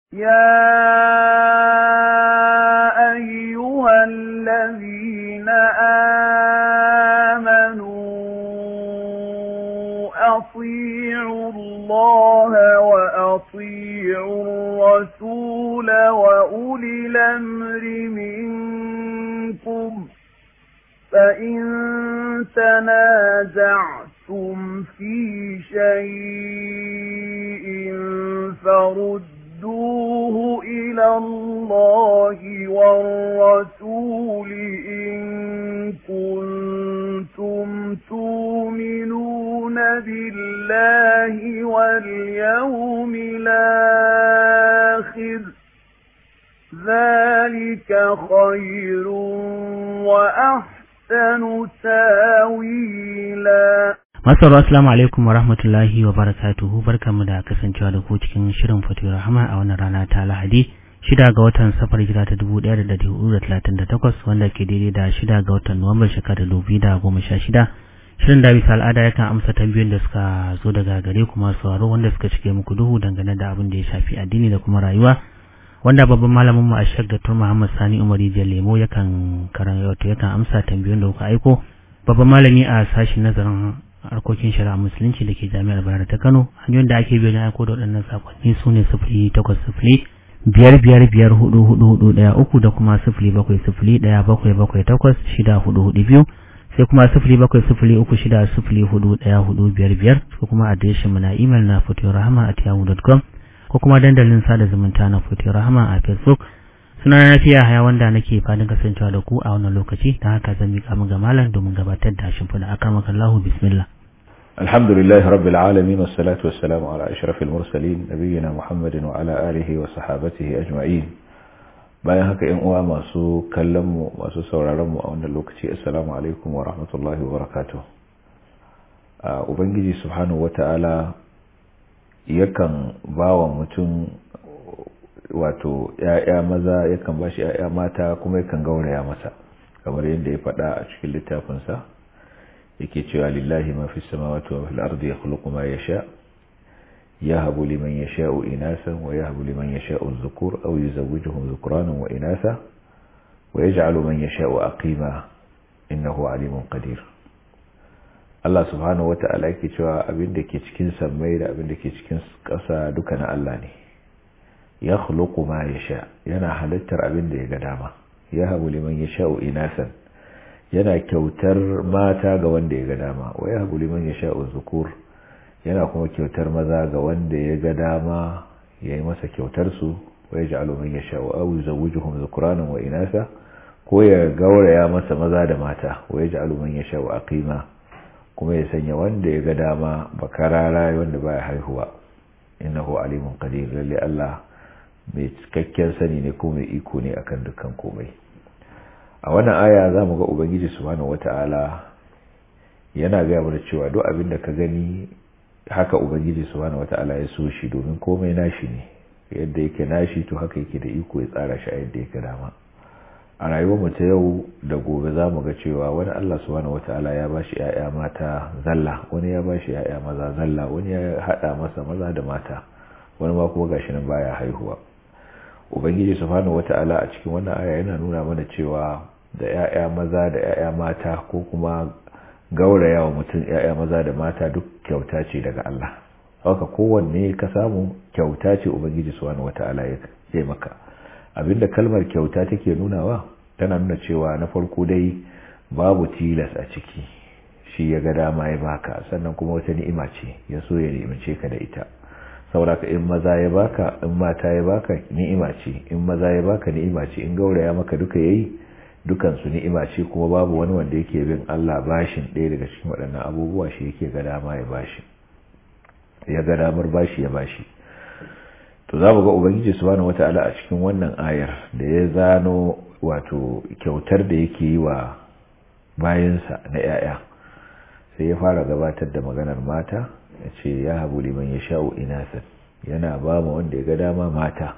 يا أيها الذين آمنوا أطيعوا الله وأطيعوا الرسول وأولي الأمر منكم فإن تنازعتم في شيء فردوه إلى الله والرسول إن كنتم تؤمنون بالله واليوم الآخر ذلك خير وأحسن تاويلا Masaru assalamu alaikum wa rahmatullahi wa barakatuhu barkanmu da kasancewa da ku cikin shirin Fatiyar Rahama a wannan rana ta Lahadi shida ga watan safar hijira ta 1438 wanda ke daidai da shida ga watan Nuwambar shekarar 2016 shirin da bisa al'ada yakan amsa tambayoyin da suka zo daga gare kuma sauraro wanda suka cike muku duhu dangane da abin da ya shafi addini da kuma rayuwa wanda babban malamin mu a Sheikh Dr. Muhammad Sani Umari Lemo yakan karanta yakan amsa tambayoyin da kuka aiko babban malami a sashin nazarin harkokin shari'a musulunci da ke jami'ar bayar ta kano hanyoyin da ake biyo na aiko da waɗannan sakonni su ne sifili takwas sifili biyar biyar biyar hudu hudu hudu ɗaya uku da kuma sifili bakwai sifili ɗaya bakwai bakwai takwas shida hudu hudu biyu sai kuma sifili bakwai sifili uku shida sifili hudu ɗaya hudu biyar biyar ko kuma adireshin mu na imel na rahama at yahoo.com ko kuma dandalin sada zumunta na rahama a facebook suna na fiya haya wanda nake fadin kasancewa da ku a wannan lokaci don haka zan miƙa mu ga malam domin gabatar da shimfiɗa akan Allahu bismillah الحمد لله رب العالمين والصلاة والسلام على أشرف المرسلين نبينا محمد وعلى آله وصحابته أجمعين bayan haka ‘yan uwa masu kallonmu masu sauraronmu a wannan lokaci assalamu alaikum wa rahmatullahi wa barakatuh ubangiji subhanahu wa ta'ala yakan ba wa mutum wato ‘ya'ya maza yakan ba shi ‘ya'ya mata kuma yakan gauraya masa kamar yadda ya faɗa a cikin littafinsa yake cewa lillahi ma fi samawati wa fil ardi yakhluqu ma yasha yahabu liman yasha'u inasan wa yahabu liman yasha'u dhukur aw yuzawwijuhum dhukranan wa inasa wa yaj'alu man yasha'u aqima innahu alimun qadir Allah subhanahu wata'ala yake cewa abin da ke cikin sammai da abin da ke cikin ƙasa duka na Allah ne yakhluqu ma yasha yana halittar abin da ya ga dama yahabu liman yasha'u inasan yana kyautar mata ga wanda ya ga dama wa ya habu liman ya sha'u zukur yana kuma kyautar maza ga wanda ya ga dama ya yi masa kyautar su wa ya ji alumin ya sha'u awu zawujuhum zukuranin wa inasa ko ya gauraya masa maza da mata wa ya ji alumin ya sha'u aqima kuma ya sanya wanda ya ga dama bakarara wanda baya haihuwa innahu alimun qadir lalle Allah mai cikakken sani ne ko mai iko ne akan dukkan komai a wannan aya za mu ga ubangiji subhanahu wata'ala yana gaya mana cewa duk abin da ka gani haka ubangiji subhanahu wata'ala ya so shi domin komai nashi ne yadda yake nashi to haka yake da iko ya tsara shi a yadda yake dama a rayuwar mu ta yau da gobe za mu ga cewa wani Allah subhanahu wata'ala ya bashi ƴaƴa mata zalla wani ya bashi ƴaƴa maza zalla wani ya hada masa maza da mata wani ma kuma gashi nan baya haihuwa ubangiji subhanahu wata'ala a cikin wannan aya yana nuna mana cewa da 'ya'ya maza da 'ya'ya mata ko kuma gauraya wa mutum 'ya'ya maza da mata duk kyauta ce daga Allah haka kowanne ka samu kyauta ce ubangiji subhanahu wata'ala ya maka abinda kalmar kyauta take nunawa tana nuna cewa na farko dai babu tilas a ciki shi ya ga dama ya baka sannan kuma wata ni'ima ce ya so ya ni'imace ka da ita sauraka in maza ya baka in mata ya baka ni'ima ce in maza ya baka ni'ima ce in gauraya maka duka yayi dukan su ni'ima ce kuma babu wani wanda yake bin Allah bashin ɗaya daga cikin waɗannan abubuwa shi yake ga dama ya bashi ya ga damar bashi ya bashi to za mu ga ubangiji subhanahu wataala a cikin wannan ayar da ya zano wato kyautar da yake yi wa bayansa na 'ya'ya sai ya fara gabatar da maganar mata ya ce ya habu liman ya sha'u inasan yana ba ma wanda ya ga dama mata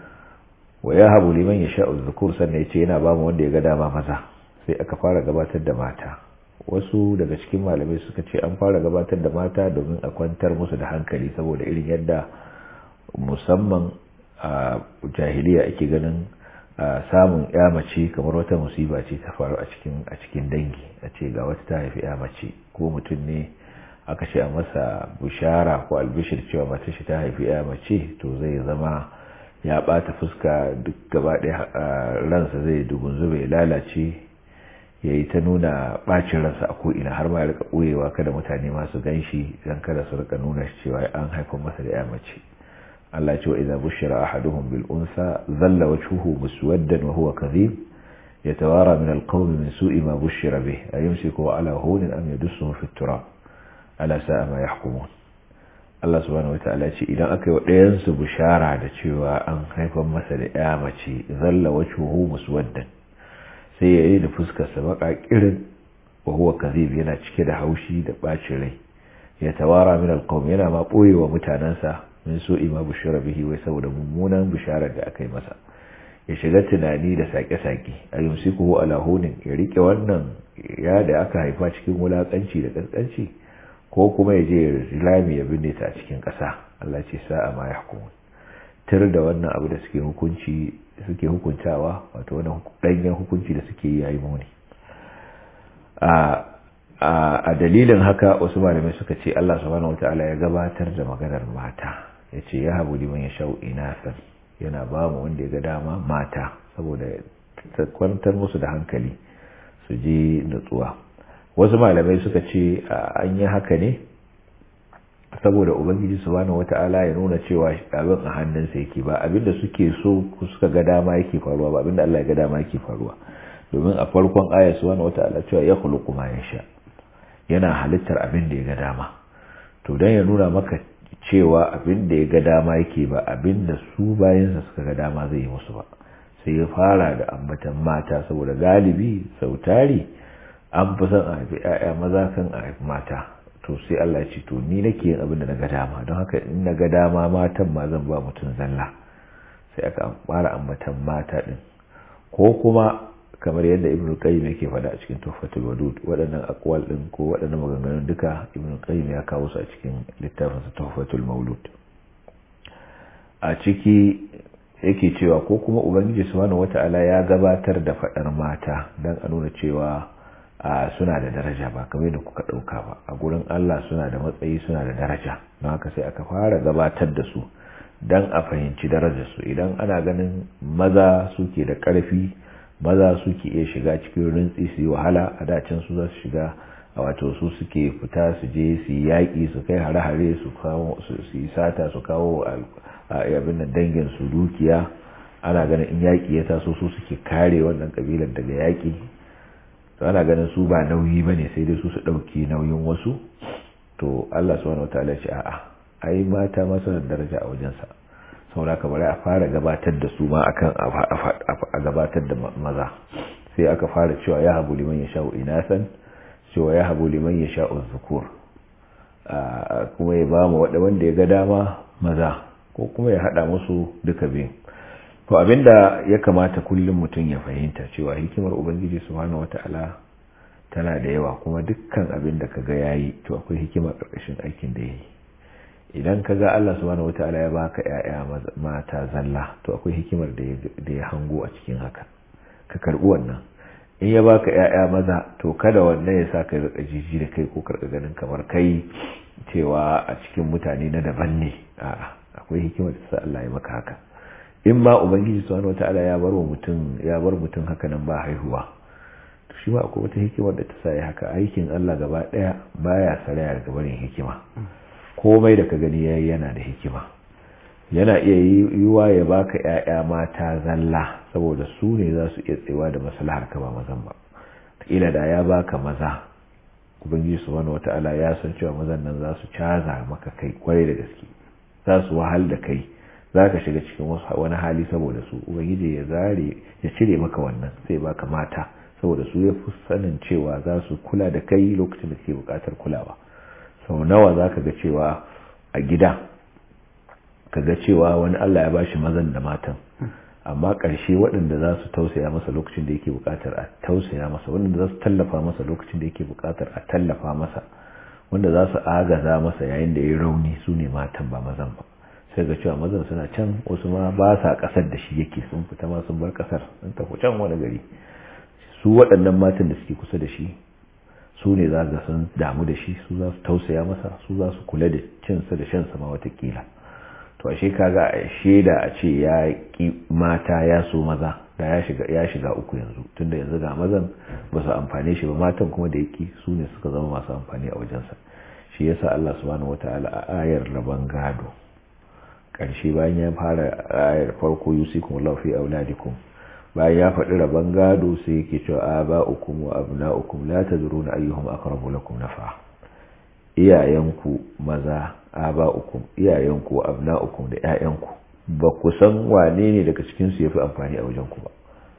wa ya habu liman ya sha'u zukur sannan ya ce yana ba ma wanda ya ga dama maza sai aka fara gabatar da mata wasu daga cikin malamai suka ce an fara gabatar da mata domin a kwantar musu da hankali saboda irin yadda musamman a jahiliya ake ganin samun ya mace kamar wata musiba ce ta faru a cikin a cikin dangi a ce ga wata ta haifi ya mace ko mutum ne aka ce a masa bushara ko albishir cewa mace shi ta haifi ya mace to zai zama ya bata fuska duk gaba ɗaya ransa zai dugun zube ya lalace ya yi ta nuna ɓacin ransa a ko'ina har ma ya rika ɓoyewa kada mutane masu gan shi don kada su rika nuna shi cewa an haifar masa da ya mace Allah ce wa idza bushira ahaduhum bil unsa dhalla wajhuhu muswaddan wa huwa kadhib yatawara min al qawmi min su'i ma bushira bih ayumsiku ala hunin am yadussuhu fi turab ala sa'a ma yahkumun Allah subhanahu wataala ce idan aka yi wa ɗayan su bushara da cewa an haifar masa da ya mace dhalla wajhuhu muswaddan sai yayi da fuskar sa baka kirin wa huwa kadhib yana cike da haushi da bacin rai yatawara min al qawmi yana ma boyewa mutanansa min so ima bushara bihi wai saboda mummunan bisharar da aka yi masa ya shiga tunani da sake-sake a yumsikuhu ala hunin ya rike wannan ya da aka haifa cikin wulakanci da kaskanci ko kuma ya je rami ya binne ta a cikin ƙasa Allah ce sa'a ma yahkumun tir da wannan abu da suke hukunci suke hukuntawa wato wannan danyen hukunci da suke yi yayi muni a a dalilin haka wasu malamai suka ce Allah subhanahu wataala ya gabatar da maganar mata ya ce ya habu liman ya sha'u inasan yana ba mu wanda ya ga dama mata saboda kwantar musu da hankali su ji nutsuwa wasu malamai suka ce an yi haka ne saboda ubangiji subhanahu wata'ala ya nuna cewa abin a hannunsa yake ba abinda suke so suka ga dama yake faruwa ba abinda Allah ya ga dama yake faruwa domin a farkon ayat subhanahu wata'ala cewa ya khuluqu ma yasha yana halittar abin da ya ga dama to dan ya nuna maka cewa abin da ya ga dama yake ba abin da su bayansa suka ga dama zai yi musu ba sai ya fara da ambatan mata saboda galibi sautari an fi son a haifi 'ya'ya maza kan a haifi mata to sai Allah ce to ni nake yin abin da na ga dama don haka in na ga dama matan ma zan ba mutum zalla sai aka fara ambatan mata din ko kuma kamar yadda ibn qayyim yake faɗa a cikin tuhfatul wadud waɗannan aqwal din ko waɗannan maganganun duka ibn qayyim ya kawo su a cikin littafin sa tuhfatul maulud a ciki yake cewa ko kuma ubangiji subhanahu wata'ala ya gabatar da faɗar mata dan a nuna cewa suna da daraja ba kamar da kuka ɗauka ba a gurin Allah suna da matsayi suna da daraja don haka sai aka fara gabatar da su dan a fahimci darajarsu idan ana ganin maza suke da ƙarfi maza suke iya shiga cikin rintsi su yi wahala a dacin su za su shiga a wato su suke fita su je su yi yaƙi su kai hare-hare su yi sata su kawo abin da dangin su dukiya ana ganin in yaƙi ya taso su suke kare wannan ƙabilar daga yaƙi to ana ganin su ba nauyi ba ne sai dai su su ɗauki nauyin wasu to Allah subhanahu wataala ce a'a ai mata masu da daraja a wajensa saboda ka bari a fara gabatar da su ma akan a gabatar da maza sai aka fara cewa ya habu liman ya sha'u inasan cewa ya habu liman ya sha'u zukur kuma ya ba mu wanda ya ga dama maza ko kuma ya hada musu duka biyu to abinda ya kamata kullum mutum ya fahimta cewa hikimar ubangiji subhanahu wata'ala tana da yawa kuma dukkan abin da kaga yayi to akwai hikima karkashin aikin da yayi idan ka ga Allah subhanahu wata'ala ya baka ƴaƴa mata zalla to akwai hikimar da ya hango a cikin haka ka karbi wannan in ya baka ƴaƴa maza to kada wannan ya sa ka rika jiji da kai ko karka ganin kamar kai cewa a cikin mutane na daban ne a'a akwai hikimar da sa Allah ya maka haka in ma ubangiji subhanahu wata'ala ya bar mutum ya bar mutum haka nan ba haihuwa to shi ma akwai wata hikimar da ta sa ya haka aikin Allah gaba daya baya saraya daga barin hikima komai da ka gani yayi yana da hikima yana iya yiwa ya baka ƴaƴa mata zalla saboda su ne za su iya tsewa da maslahar ka ba mazan ba kila da ya baka maza ubangiji subhanahu wataala ya san cewa mazan nan za su caza maka kai kwarai da gaske za su wahal da kai za ka shiga cikin wani hali saboda su ubangiji ya zare ya cire maka wannan sai baka mata saboda su ya fi sanin cewa za su kula da kai lokacin da ke bukatar kulawa sau nawa za ka ga cewa a gida ka ga cewa wani Allah ya ba shi mazan da matan amma ƙarshe waɗanda za su tausaya masa lokacin da yake buƙatar a tausaya masa waɗanda za su tallafa masa lokacin da yake buƙatar a tallafa masa wanda za su agaza masa yayin da ya rauni su ne matan ba mazan ba sai ga cewa mazan suna can wasu ma ba sa kasar da shi yake sun fita ma sun bar kasar sun tafi can wani gari su waɗannan matan da suke kusa da shi su ne za ga sun damu da shi su za su tausaya masa su za su kula da cinsa da shansa ma watakila to ashe kaga a shaida a ce ya ki mata ya so maza da ya shiga ya shiga uku yanzu tunda yanzu ga mazan ba su amfane shi ba matan kuma da yake su ne suka zama masu amfani a wajensa shi yasa Allah subhanahu wataala a ayar rabon gado karshe bayan ya fara ayar farko yusikum Allahu fi auladikum bayan ya faɗi rabon gado sai yake cewa aba'ukum wa abna'ukum la tadruna ayyuhum aqrabu lakum nafa iyayenku maza aba'ukum iyayenku wa abna'ukum da ƴaƴanku ba ku san wane ne daga cikin su yafi amfani a wajen ku ba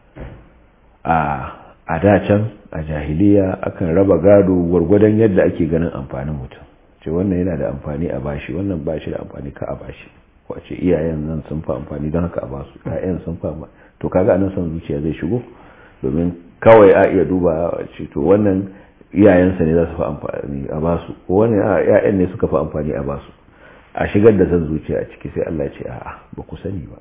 a a da can a jahiliya akan raba gado gwargwadon yadda ake ganin amfanin mutum ce wannan yana da amfani a bashi wannan ba shi da amfani ka a bashi wace iyayen nan sun fi amfani don haka a basu ƴaƴan sun fi amfani to kaga anan son zuciya zai shigo domin kawai a iya duba ce to wannan iyayensa ne za su fi amfani a basu ko wani ƴaƴan ne suka fi amfani a basu a shigar da son zuciya a ciki sai Allah ce a'a ba ku sani ba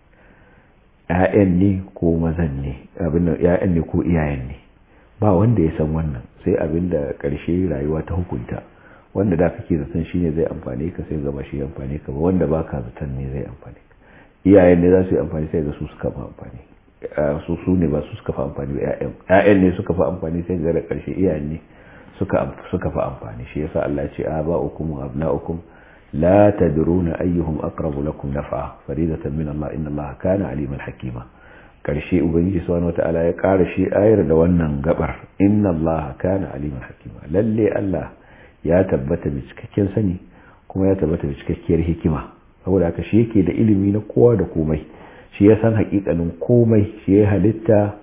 ƴaƴan ne ko mazan ne abin nan ƴaƴan ne ko iyayen ne ba wanda ya san wannan sai abin da ƙarshe rayuwa ta hukunta wanda da kake zaton shine zai amfane ka sai gaba shi amfane ka ba wanda baka zaton ne zai amfane ka iyayen ne za su yi amfani sai ga su suka fi amfani su su ne ba su suka fi amfani ba ƴaƴan ƴaƴan ne suka fi amfani sai ga da ƙarshe iyayen ne suka suka fi amfani shi yasa Allah ya ce aba'ukum wa abna'ukum la tadruna ayyuhum aqrabu lakum naf'a faridatan min Allah inna Allah kana aliman hakima karshe ubangiji subhanahu wataala ya ƙara shi ayar da wannan gabar inna Allah kana aliman hakima lalle Allah ya tabbata da cikakken sani kuma ya tabbata da cikakkiyar hikima saboda haka shi yake da ilimi na kowa da komai shi ya san hakikanin komai shi ya halitta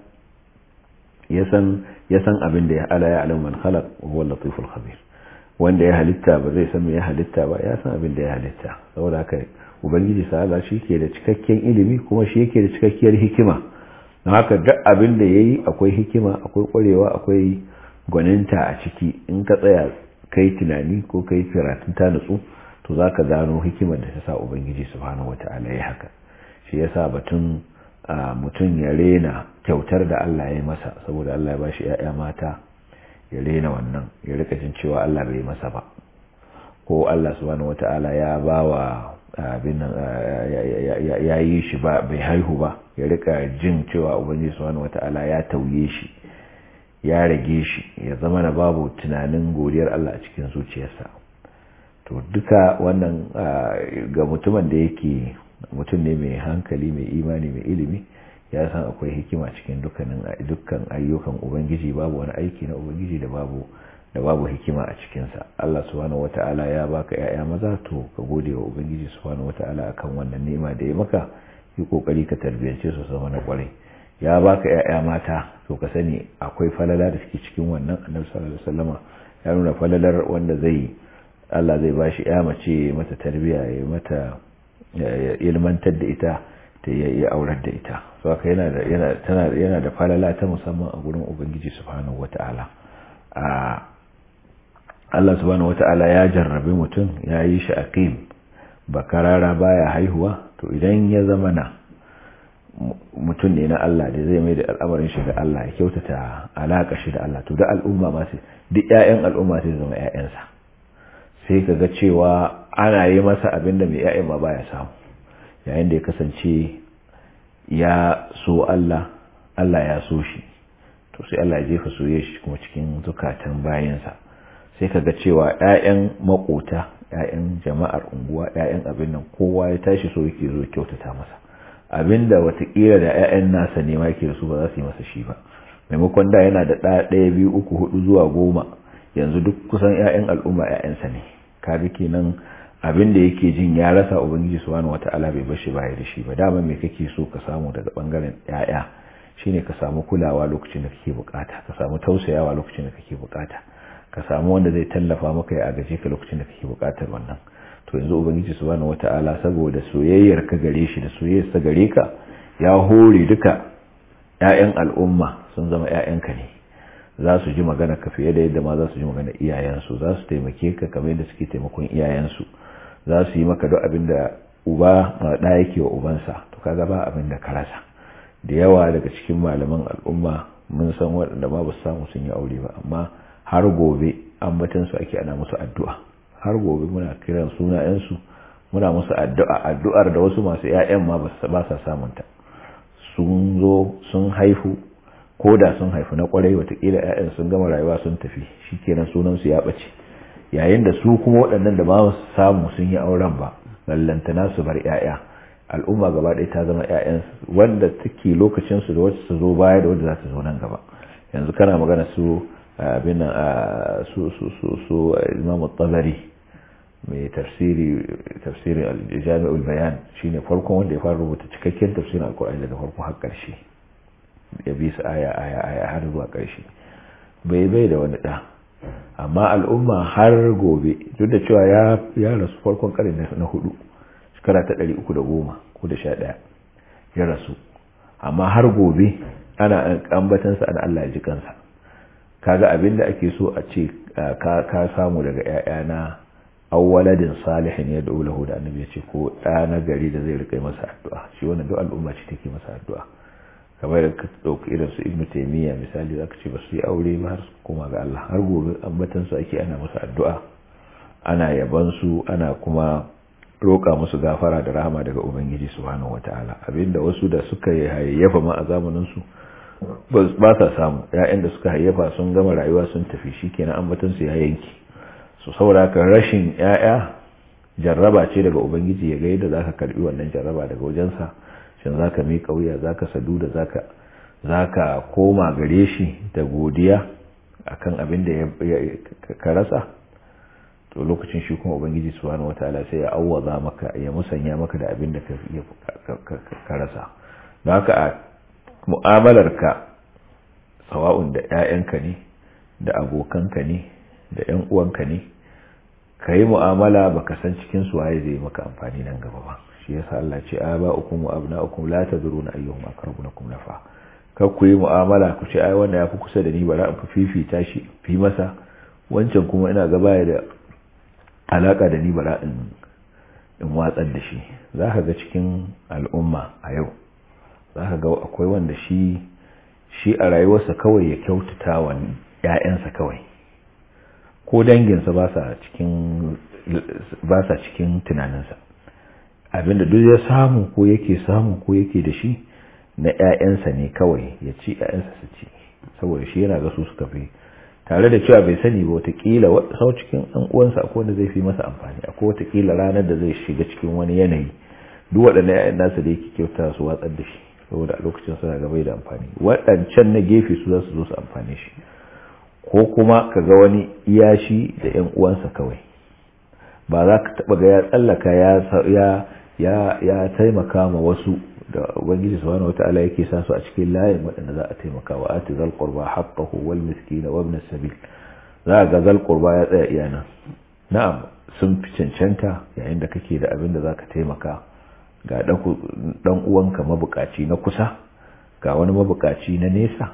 ya san ya san abin da ya ala ya alam man khalaq wa huwa latiful khabir wanda ya halitta ba zai san me ya halitta ba ya san abin da ya halitta saboda haka ubangiji sa'ala shi ke da cikakken ilimi kuma shi yake da cikakkiyar hikima don haka duk abin da yayi akwai hikima akwai kwarewa akwai gwaninta a ciki in ka tsaya kai tunani ko kai karatun ta nutsu to za ka gano hikimar da ta sa ubangiji subhanahu wata'ala ya haka shi ya sa batun mutum ya rena kyautar da Allah ya yi masa saboda Allah ya ba shi ‘ya'ya mata ya rena wannan ya rika jin cewa Allah bai masa ba ko Allah subhanahu wata'ala ya ba wa abin nan ya yi shi ba bai haihu ba ya rika jin cewa ubangiji subhanahu wata'ala ya tauye shi ya rage shi ya zama na babu tunanin godiyar Allah a cikin zuciyarsa to duka wannan ga mutumin da yake mutum ne mai hankali mai imani mai ilimi ya san akwai hikima cikin dukkanin dukkan ayyukan ubangiji babu wani aiki na ubangiji da babu da babu hikima a cikinsa Allah subhanahu wata'ala ya baka yaya maza to ka gode wa ubangiji subhanahu wata'ala akan wannan ni'ima da ya maka yi kokari ka tarbiyance su zama na kwarai ya baka yaya mata to ka sani akwai falala da suke cikin wannan annabi sallallahu alaihi wasallama ya nuna falalar wanda zai Allah zai ba shi ya mace mata tarbiya ya mata ilmantar da ita ta yi aurar da ita so haka yana da yana tana yana da falala ta musamman a gurin ubangiji subhanahu wataala a Allah subhanahu wataala ya jarrabe mutum ya yi shi aqim bakarara baya haihuwa to idan ya zama na mutum ne na Allah da zai mai da al'amarin shi ga Allah ya kyautata alaka shi da Allah to da al'umma ma sai duk ƴaƴan al'umma sai zama ƴaƴansa sai ka ga cewa ana yi masa abin da mai ya'ya ma baya samu yayin da ya kasance ya so Allah Allah ya so shi to sai Allah ya jefa soye shi kuma cikin zukatan bayansa sai ka ga cewa ‘ya'yan makota ‘ya'yan jama'ar unguwa ‘ya'yan abin nan kowa ya tashi so yake zo kyautata masa abin da watakila da ‘ya'yan nasa ne ma yake da su ba za su yi masa shi ba maimakon da yana da ɗaya biyu uku hudu zuwa goma yanzu duk kusan ‘ya'yan al'umma ‘ya'yansa ne kaga kenan abin da yake jin ya rasa ubangiji subhanahu wata'ala bai bashi baya da shi ba dama me kake so ka samu daga bangaren ‘ya'ya shine ka samu kulawa lokacin da kake bukata ka samu tausayawa lokacin da kake bukata ka samu wanda zai tallafa maka ya agaje ka lokacin da kake bukatar wannan to yanzu ubangiji subhanahu wata'ala saboda soyayyar ka gare shi da soyayyar sa gare ka ya hore duka ƴaƴan al'umma sun zama ƴaƴanka ne za su ji magana ka fiye da yadda ma za su ji magana iyayensu za su taimake ka kamar yadda suke taimakon iyayensu za su yi maka duk abin da uba ma da yake wa ubansa to kaga ba abin da ka rasa da yawa daga cikin malaman al'umma mun san waɗanda ma ba su samu sun yi aure ba amma har gobe ambatan su ake ana musu addu'a har gobe muna kiran sunayensu muna musu addu'a addu'ar da wasu masu ƴaƴan ma ba sa samun ta sun zo sun haifu ko da sun haifu na kwarai watakila ƴaƴan sun gama rayuwa sun tafi shikenan sunan su ya bace yayin da su kuma waɗannan da ba su samu sun yi auren ba lallantana su bar ƴaƴa al'umma gaba ɗaya ta zama ƴaƴan wanda take lokacin su da wacce su zo baya da wanda za ta zo nan gaba yanzu kana magana su abin su su su su Imam tabari mai tafsiri tafsirin al-Jami'ul Bayan shine farkon wanda ya fara rubuta cikakken tafsirin Al-Qur'ani daga farko har ƙarshe ya bi su aya aya aya har zuwa ƙarshe bai bai da wani ɗa amma al'umma har gobe duk da cewa ya ya rasu farkon ƙarni na hudu shekara ta ɗari uku da goma ko da sha ɗaya ya rasu amma har gobe ana ambatansa an Allah ya ji kansa kaga abin da ake so a ce ka samu daga ‘ya'yana awwaladin salihin ya da lahu da annabi ya ce ko ɗa na gari da zai riƙa masa addu'a shi wannan duk al'umma ce take masa addu'a kamar da ka ɗauki irin su ibnu taimiyya misali za ka ce ba su yi aure ba har su koma ga Allah har gobe ambatan su ake ana masa addu'a ana yaban su ana kuma roƙa musu gafara da rahama daga ubangiji subhanahu wataala abinda wasu da suka hayayyafa ma a zamanin su ba sa samu ƴaƴan da suka hayyafa sun gama rayuwa sun tafi shikenan ambatan su ya yanki so saboda haka rashin ƴaƴa jarraba ce daga ubangiji ya ga yadda zaka karbi wannan jarraba daga wajensa shin zaka miƙa wuya zaka sadu da zaka zaka koma gare shi da godiya akan abin da ka rasa to lokacin shi kuma ubangiji subhanahu wataala sai ya awwaza maka ya musanya maka da abin da ka rasa don haka a mu'amalarka sawa'un da 'ya'yanka ne da abokanka ne da 'yan uwanka ne ka yi mu'amala baka san cikin su waye zai maka amfani nan gaba ba shi yasa Allah ce aba ukum wa abna'ukum la tadruna ayyuhum aqrabu lakum nafa kar ku yi mu'amala ku ce ai wannan yafi kusa da ni bara in fifita shi fi masa wancan kuma ina gaba da alaka da ni bara in in watsar da shi zaka ga cikin al'umma a yau zaka ga akwai wanda shi shi a rayuwarsa kawai ya kyautata wa ƴaƴansa kawai ko danginsa ba sa cikin ba sa cikin tunaninsa abinda duk ya samu ko yake samu ko yake da shi na ƴaƴansa ne kawai ya ci ƴaƴansa su ci saboda shi yana ga su suka fi tare da cewa bai sani ba watakila sau cikin ɗan uwansa akwai wanda zai fi masa amfani akwai watakila ranar da zai shiga cikin wani yanayi duk waɗannan ƴaƴan nasa da yake kyauta su watsar da shi saboda a lokacin suna ga bai da amfani waɗancan na gefe su za su zo su amfane shi ko kuma ka ga wani iya shi da ƴan uwansa kawai ba za ka taɓa ga ya tsallaka ya ya ya taimaka ma wasu da ubangiji subhanahu wataala yake sa su a cikin layin waɗanda za a taimaka wa ati zal qurba haqqahu wal miskin wa ibn sabil za ga zal qurba ya tsaya iya nan na'am sun fi cancanta yayin da kake da abin da zaka taimaka ga dan uwanka mabukaci na kusa ga wani mabukaci na nesa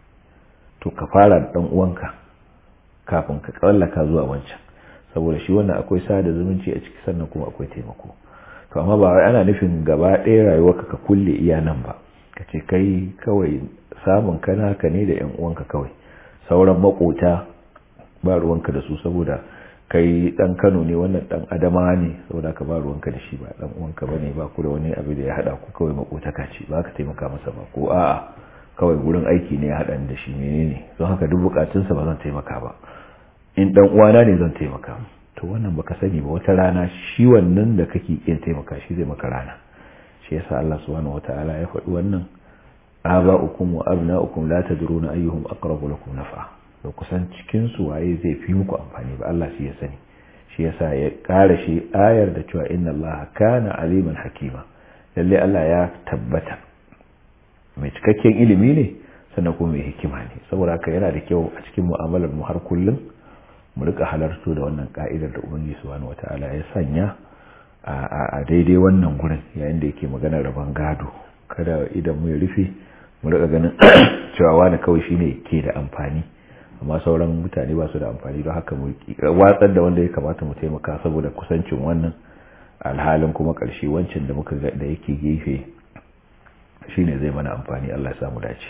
to ka fara da dan uwanka kafin ka kallaka zuwa wancan saboda shi wannan akwai sada zumunci a ciki sannan kuma akwai taimako to amma ba ana nufin gaba ɗaya rayuwarka ka kulle iya nan ba ka ce kai kawai samun kana ka ne da 'yan uwanka kawai sauran makota ba ruwanka da su saboda kai dan Kano ne wannan dan Adama ne saboda ka ba ruwanka da shi ba dan uwanka bane ba ku da wani abu da ya hada ku kawai makotaka ce ba ka taimaka masa ba ko a'a kawai gurin aiki ne ya hada da shi menene don haka duk bukatunsa ba zan taimaka ba in dan uwana ne zan taimaka to wannan baka sani ba wata rana shi wannan da kake kin taimaka shi zai maka rana shi yasa Allah subhanahu wataala ya faɗi wannan aba'ukum wa abna'ukum la tadruna ayyuhum aqrabu lakum nafa da kusan cikin su waye zai fi muku amfani ba Allah shi ya sani shi yasa ya ƙara shi ayar da cewa inna Allah kana aliman hakima lalle Allah ya tabbata mai cikakken ilimi ne sannan kuma mai hikima ne saboda haka yana da kyau a cikin mu'amalar mu har kullum mu rika halarto da wannan ka'idar da ubangiji subhanahu wataala ya sanya a daidai wannan gurin yayin da yake magana rabon gado kada idan mu ya rufe mu rika ganin cewa wani kawai shine ke da amfani amma sauran mutane ba su da amfani don haka mu watsar da wanda ya kamata mu taimaka saboda kusancin wannan alhalin kuma ƙarshe wancan da muka ga da yake gefe shine zai mana amfani Allah ya samu dace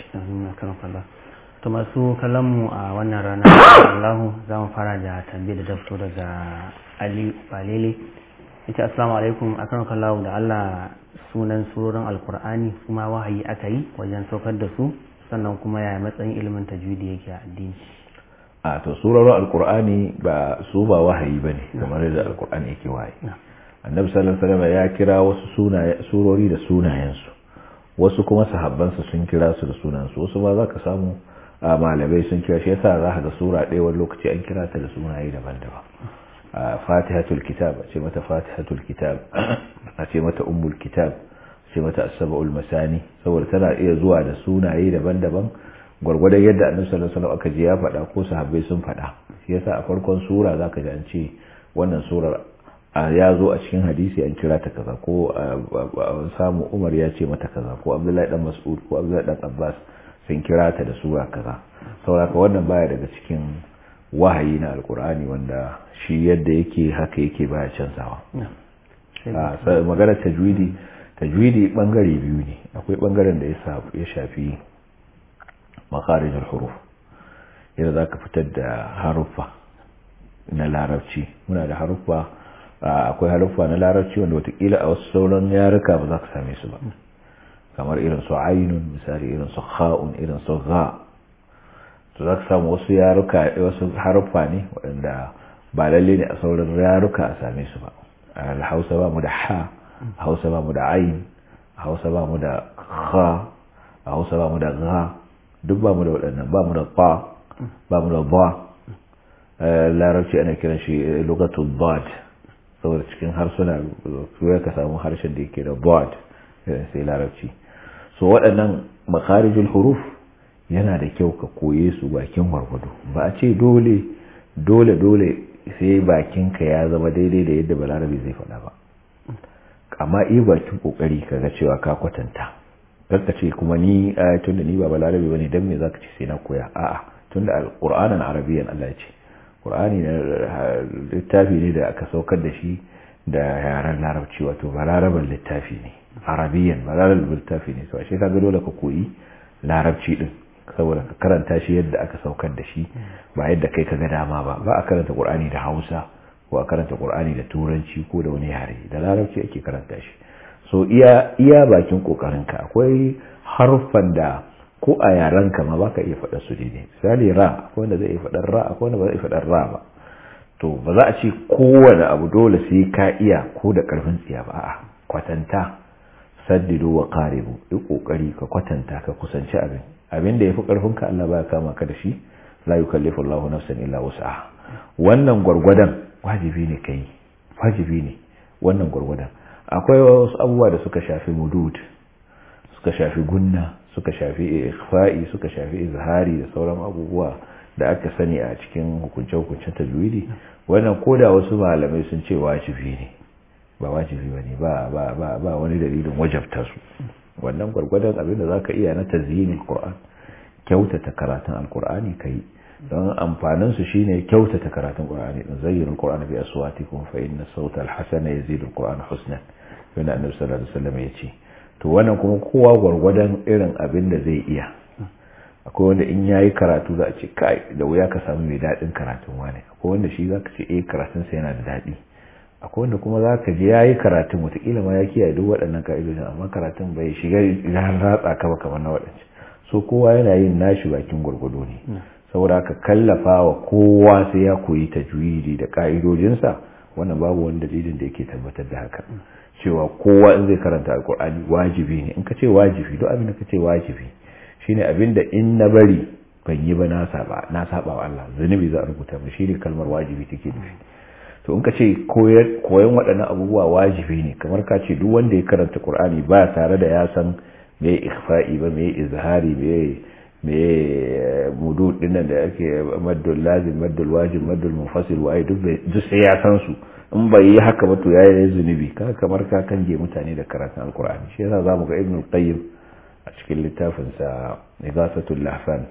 to masu kallon mu a wannan rana Allah za mu fara da tambayar da ta fito daga Ali Balele ita assalamu alaikum akan kallahu da Allah sunan surorin alkur'ani kuma wahayi aka yi wajen saukar da su sannan kuma yaya matsayin ilimin tajwidi yake a addini a to surorin alkur'ani ba su ba wahayi bane kamar yadda alkur'ani yake wahayi annabi sallallahu alaihi wasallam ya kira wasu sunaye surori da sunayensu wasu kuma sahabbansa sun kira su da sunansu wasu ma zaka samu a malamai sun kira shi yasa za ka ga sura ɗaya wani lokaci an kira ta da sunaye daban-daban fatihatul kitab a ce mata fatihatul kitab a ce mata ummul kitab a ce mata as-sab'ul masani saboda tana iya zuwa da sunaye daban-daban gwargwadon yadda annabi sallallahu alaihi wasallam aka ji ya faɗa ko sahabbai sun faɗa shi yasa a farkon sura zaka ji an ce wannan surar ya zo a cikin hadisi an kira ta kaza ko samu Umar ya ce mata kaza ko Abdullahi dan Mas'ud ko Abdullahi dan Abbas sun kira ta da sura kaza saboda wannan baya daga cikin wahayi na alkur'ani wanda shi yadda yake haka yake baya canzawa magana tajwidi tajwidi bangare biyu ne akwai bangaren da ya shafi makarijin huruf yadda za ka fitar da haruffa na larabci muna da haruffa akwai haruffa na larabci wanda watakila a wasu sauran yaruka ba za ka same su ba kamar irin su ainun misali irin su kha'un irin su gha to za ka samu wasu yaruka wasu haruffa ne waɗanda ba lalle ne a sauran yaruka a same su ba a hausa ba mu da ha a hausa ba mu da ayin a hausa ba mu da kha a hausa ba mu da gha duk ba mu da waɗannan ba mu da ba ba mu da ba larabci ana kiran shi lugatul bad saboda cikin harsuna ya ka samu harshen da yake da bad sai larabci so waɗannan makarijul huruf yana da kyau ka koye su bakin warwado ba a ce dole dole dole sai bakinka ya zama daidai da yadda balarabe zai faɗa ba amma iya bakin kokari ka ga cewa ka kwatanta ka ce kuma ni tunda ni ba balarabe bane dan me zaka ce sai na koya a'a tunda alqur'anan arabiyyan Allah ya ce qur'ani na littafi ne da aka saukar da shi da yaren larabci wato balaraban littafi ne arabiyyan balaraban littafi ne to ashe kaga dole ka koyi larabci din saboda ka karanta shi yadda aka saukar da shi ba yadda kai ka ga dama ba ba a karanta qur'ani da Hausa ko a karanta qur'ani da turanci ko da wani yare da larabci ake karanta shi so iya iya bakin kokarinka akwai harfan da ko a yaran ka ma baka iya faɗa su daidai misali ra akwai wanda zai iya faɗar ra akwai wanda ba zai faɗar ra ba to ba za a ce kowane abu dole sai ka iya ko da karfin tsiya ba a'a kwatanta saddidu wa qaribu yi kokari ka kwatanta ka kusanci abin abin da yafi karfin ka Allah baya kama ka da shi la yukallifu Allahu nafsan illa wus'aha wannan gwargwadon wajibi ne kai wajibi ne wannan gwargwadon akwai wasu abubuwa da suka shafi mudud suka shafi gunna suka shafi ikhfa'i suka shafi izhari da sauran abubuwa da aka sani a cikin hukunce-hukuncen tajwidi wannan koda wasu malamai sun ce wajibi ne ba wajibi bane ba ba ba ba wani dalilin wajabta su wannan gwargwadon abin da zaka iya na tazyinul qur'an kyautata karatun alqur'ani kai don amfanin su shine kyautata karatun qur'ani din zayyinul qur'ana bi aswatikum fa inna sawta alhasana yazidul qur'ana husnan yana annabi sallallahu alaihi wasallam yace to wannan kuma kowa gwargwadon irin abin da zai iya akwai wanda in yayi karatu za a ce kai da wuya ka samu mai daɗin karatun wani akwai wanda shi za ka ce eh karatun sa yana da daɗi akwai wanda kuma za ka je yayi karatun wataƙila ma ya kiyaye duk waɗannan ka'idojin amma karatun bai shiga ya ratsa ka ba kamar na waɗancan so kowa yana yin nashi bakin gwargwado ne saboda haka kallafa wa kowa sai ya koyi tajwidi da ka'idojinsa wannan babu wani dalilin da yake tabbatar da haka cewa kowa in zai karanta alkur'ani wajibi ne in ka ce wajibi duk abin da ka ce wajibi shine abin da in na bari ban yi ba na saba na saba wa Allah zunubi za a rubuta mu shine kalmar wajibi take nufi to in ka ce koyon waɗannan abubuwa wajibi ne kamar ka ce duk wanda ya karanta qur'ani ba tare da ya san me ikhfa'i ba me izhari me me mudud dinnan da ake maddul lazim maddul wajib maddul munfasil wa duk duk sai ya san su in bai yi haka ba to yayi zunubi kaga kamar ka kange mutane da karatun alqur'ani shi yasa zamu ga ibnu qayyim a cikin littafin sa igasatul lahfan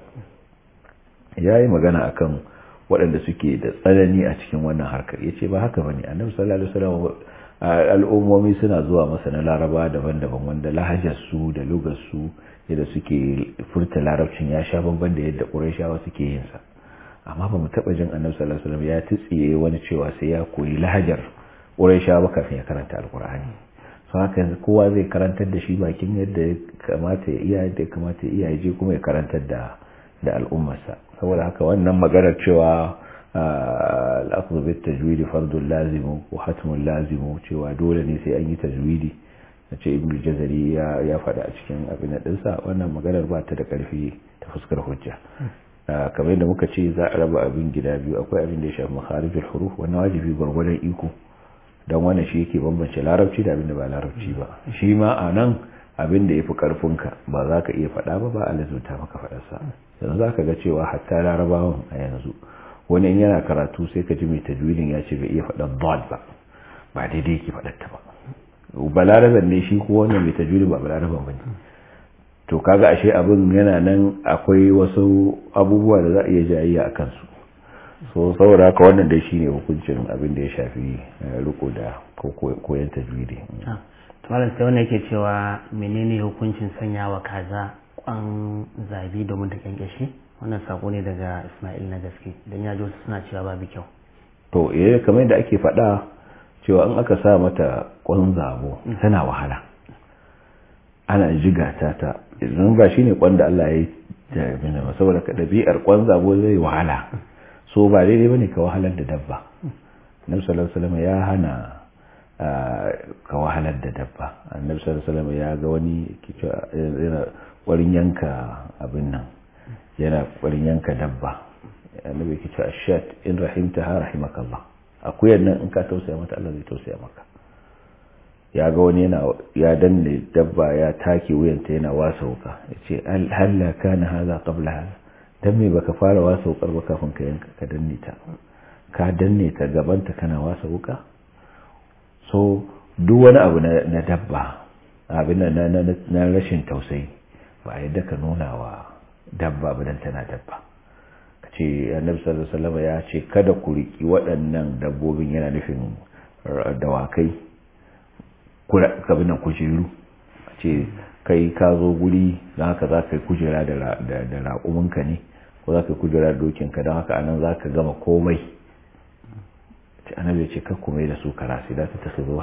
yayi magana akan waɗanda suke da tsanani a cikin wannan harkar yace ba haka bane annabi sallallahu alaihi wasallam al'ummomi suna zuwa masa na laraba daban-daban wanda lahajarsu da lugarsu yadda suke furta larabcin ya sha bamban da yadda ƙurashawa suke yin sa amma ba mu taɓa jin annabi sallallahu alaihi wasallam ya tsiye wani cewa sai ya koyi lahajar ƙurashawa kafin ya karanta alƙur'ani so haka yanzu kowa zai karantar da shi bakin yadda ya kamata ya iya yadda ya kamata ya iya ya je kuma ya karantar da da al'ummarsa saboda haka wannan maganar cewa al'akhdhu bit tajwid fardun lazimu ko hatmun lazimu cewa dole ne sai an yi tajwidi nace ibnu jazari ya ya faɗa a cikin abin da dinsa wannan maganar ba ta da ƙarfi ta fuskar hujja kamar yadda muka ce za a raba abin gida biyu akwai abin da ya shafi makharijul huruf wannan wajibi gwargwadon iko don wannan shi yake bambance larabci da abin da ba larabci ba shi ma a nan abin da ya fi ƙarfinka ba za ka iya faɗa ba ba a lazumta maka faɗarsa yanzu za ka ga cewa hatta larabawan a yanzu wani in yana karatu sai ka ji mai tajwidin ya ce bai iya faɗar dot ba ba daidai yake faɗar ta ba balaraban ne shi ko wannan mai tajwidin ba balaraban ba ne to kaga ashe abin yana nan akwai wasu abubuwa da za a iya jayayya a kansu so saboda haka wannan dai shine hukuncin abin da ya shafi riko da koyon tajwidi malam sai wannan yake cewa menene hukuncin sanya wa kaza kwan zabi domin ta kyankyashi wannan sako ne daga Ismail na gaske dan ya ji suna cewa babu kyau to eh kamar yadda ake faɗa cewa in aka sa mata kwan zabo tana wahala ana jiga ta ta idan ba shine kwan da Allah ya yi da saboda ɗabi'ar kwan zabo zai wahala so ba daidai bane ka wahalar da dabba Annabi sallallahu alaihi wasallam ya hana ka wahalar da dabba Annabi sallallahu alaihi wasallam ya ga wani yana ƙwarin yanka abin nan yana ƙwarin yanka dabba Annabi yake cewa shat in rahimtaha rahimakallah akuyar nan in ka tausaya mata Allah zai tausaya maka ya ga wani yana ya danne dabba ya take wuyanta yana wasa wuka yace halla kana hadha qabla hadha dan me baka fara wasa wukar ba kafin ka yanka ka danne ta ka danne ta gabanta kana wasa wuka so duk wani abu na dabba abin na na rashin tausayi ba yadda ka nuna wa dabba ba dan tana dabba ka ce annabi sallallahu alaihi wasallam ya ce kada ku riki waɗannan dabbobin yana nufin dawakai kabin nan kujeru ce kai ka zo guri don haka za ka yi kujera da raƙuminka ne ko za ka yi kujera da dokinka don haka anan za ka gama komai ce annabi ya ce kakku mai da su karasi za ta tafi zo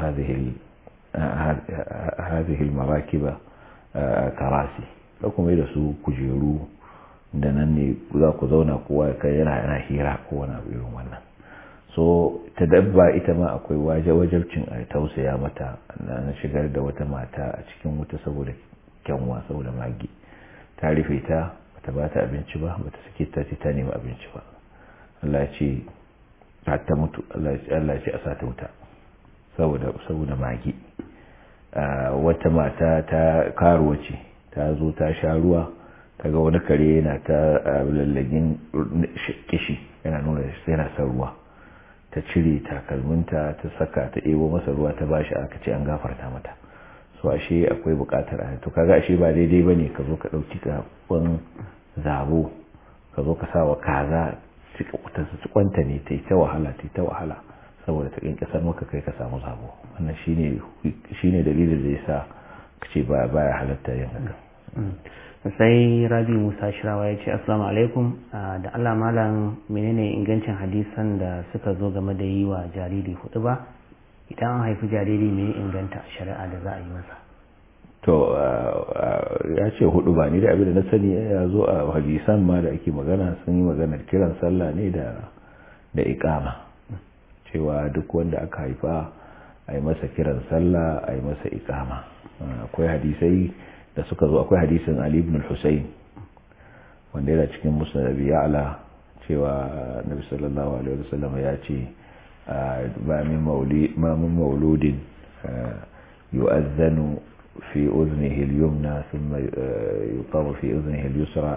hazihil maraki ba karasi kakku mai da su kujeru da nan ne za ku zauna kowa kai yana yana hira ko wani abu irin wannan so ta dabba ita ma akwai waje wajabcin a tausaya mata na shigar da wata mata a cikin wuta saboda kyanwa saboda magi ta rufe ta bata ba ta abinci ba bata sake ta ce ta nemi abinci ba Allah ce ta mutu Allah ce a sa ta wuta saboda saboda magi wata mata ta karuwa ce ta zo ta sha ruwa ta ga wani kare yana ta lallagin kishi yana nuna yana son ruwa ta cire takalminta ta saka ta ebo masa ruwa ta bashi aka ce an gafarta mata so ashe akwai bukatar a to kaga ashe ba daidai bane ka zo ka dauki kafin zabo ka zo ka sa wa kaza ta su kwanta ne ta yi ta wahala ta yi ta wahala saboda ta kinkasar maka kai ka samu zabo wannan shine shine dalilin da yasa kace ba baya halatta yin haka sai rabi musa shirawa ya ce assalamu alaikum da allah malam menene ingancin hadisan da suka zo game da yi wa jariri hudu ba idan an haifi jariri mai inganta shari'a da za a yi masa to ya ce hudu ba ni da abin da na sani ya zo a hadisan ma da ake magana sun yi maganar kiran sallah ne da da ikama cewa duk wanda aka haifa a yi masa kiran sallah a yi masa ikama akwai hadisai da suka zo akwai hadisin Ali ibn al-Husayn wanda yana cikin musnad Abi Ya'la cewa Nabi sallallahu alaihi wasallam ya ce ba min mauli ma min mauludin yu'adhanu fi udhnihi al-yumna thumma yuqamu fi udhnihi al-yusra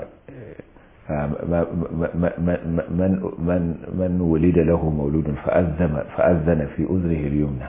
من من من ولد له مولود فأذن فأذن في أذنه اليمنى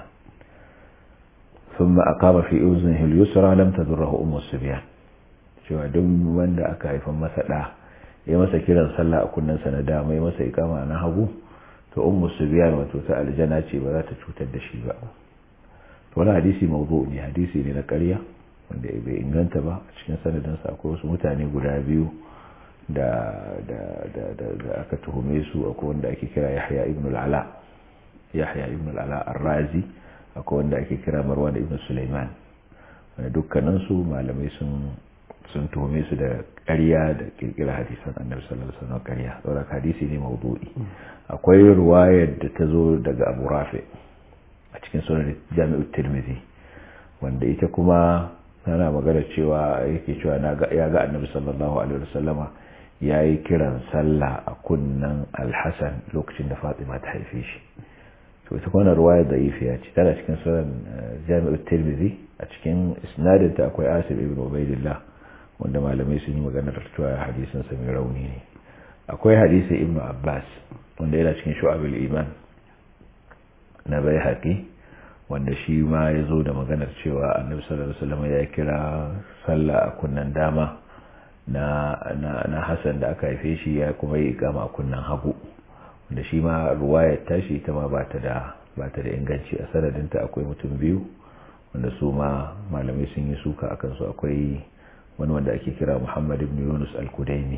ثم أقام في أذنه اليسرى لم تضره أم الصبيان cewa duk wanda aka haifan masa ɗa ya masa kiran sallah a kunnensa na dama ya masa ikama na hagu to ummu subyan wato ta aljana ce ba za ta cutar da shi ba wani hadisi mawdu ne hadisi ne na ƙarya wanda bai inganta ba a cikin sanadinsa akwai wasu mutane guda biyu da da da da da aka tuhume su akwai wanda ake kira Yahya ibn al-Ala Yahya ibn al-Ala ar-Razi akwai wanda ake kira Marwan ibn Sulaiman wanda dukkanin su malamai sun sun tuhume su da ƙarya da kirkira hadisan Annabi sallallahu alaihi wasallam ƙarya saboda hadisi ne mawdu'i akwai ruwayar da ta zo daga Abu Rafi a cikin sunan Jami'ut Tirmidhi wanda ita kuma tana magana cewa yake cewa ya ga Annabi sallallahu alaihi wasallama ya yi kiran sallah a kunnan alhassan lokacin da fatima ta haife shi to ita kwana ruwaya da ifiya ce tana cikin sunan jami'ar tirmidhi a cikin isnadinta akwai asir ibn ubaidillah wanda malamai sun yi magana da cewa hadisin sa mai rauni ne akwai hadisi ibn abbas wanda yana cikin shu'abul iman na bai haƙi wanda shi ma ya zo da maganar cewa annabi sallallahu alaihi wasallam ya kira sallah a kunnan dama na na Hassan da aka haife shi ya kuma yi ikama a kunnan hagu wanda shi ma ruwayar tashi ita ma ba ta da ba ta da inganci a sanadinta akwai mutum biyu wanda su ma malamai sun yi suka akan su akwai wani wanda ake kira Muhammad ibn Yunus al-Kudaimi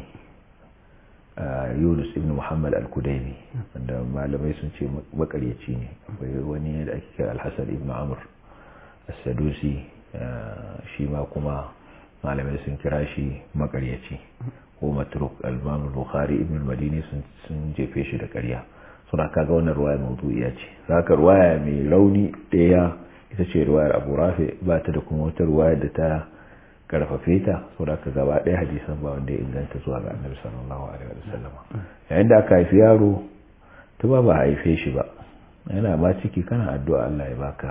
Yunus ibn Muhammad al-Kudaimi wanda malamai sun ce makaryaci ne akwai wani da ake kira Al-Hasan ibn Amr as-Sadusi shi ma kuma malamai sun kira shi makaryaci ko matruk al-imam bukhari ibn al-madini sun jefe shi da ƙarya suna kaga wannan ruwaya mawdu'iya ce zaka ruwaya mai rauni daya ita ce ruwayar Abu Rafi ba ta da kuma wata ruwaya da ta karfafe ta saboda ka gaba ɗaya hadisan ba wanda ya inganta zuwa ga Annabi sallallahu alaihi wasallam yayin da aka haifi yaro to ba ba haife shi ba yana ma ciki kana addu'a Allah ya baka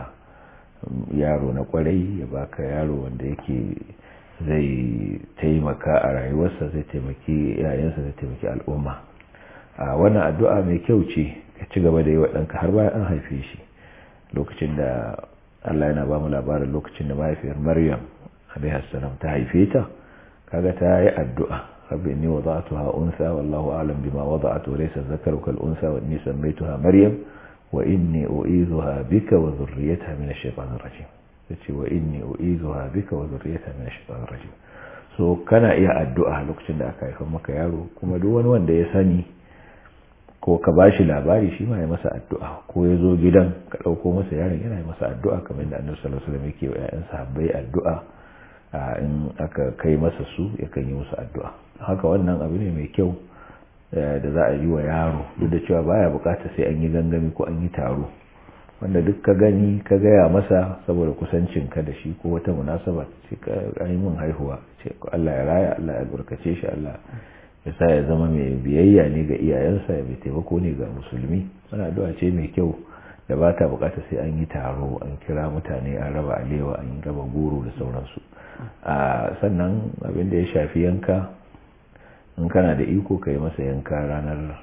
yaro na kwarai ya baka yaro wanda yake zai taimaka a rayuwarsa zai taimaki yayansa zai taimaki al'umma a wannan addu'a mai kyau ce ka ci gaba da yi wa ɗanka har bayan an haife shi lokacin da Allah yana ba mu labarin lokacin da mahaifiyar Maryam alaihi ta haife ta kaga ta yi addu'a rabbi inni wada'tuha unsa wallahu a'lam bima wada'tu laysa dhakaru kal unsa wa inni sammaytuha Maryam wa inni u'idhuha bika wa dhurriyyataha min ash-shaytanir rajim yace wa inni u'izuha bika wa dhurriyyataha min ash-shaytanir rajim so kana iya addu'a lokacin da aka haifa maka yaro kuma duk wani wanda ya sani ko ka bashi labari shi ma ya masa addu'a ko ya zo gidan ka dauko masa yaron yana masa addu'a kamar da Annabi sallallahu alaihi wasallam yake wa ƴaƴan sahabbai addu'a in aka kai masa su yakan yi musu addu'a haka wannan abu ne mai kyau da za a yi wa yaro duk da cewa baya bukata sai an yi gangami ko an yi taro wanda duk ka gani ka gaya masa saboda kusancin ka da shi ko wata munasaba ce ka yi min haihuwa ce Allah ya raya Allah ya albarkace shi Allah ya sa ya zama mai biyayya ne ga iyayensa ya mai taimako ne ga musulmi wannan addu'a ce mai kyau da ba ta bukata sai an yi taro an kira mutane an raba alewa an raba goro da sauransu a sannan abin da ya shafi yanka in kana da iko ka yi masa yanka ranar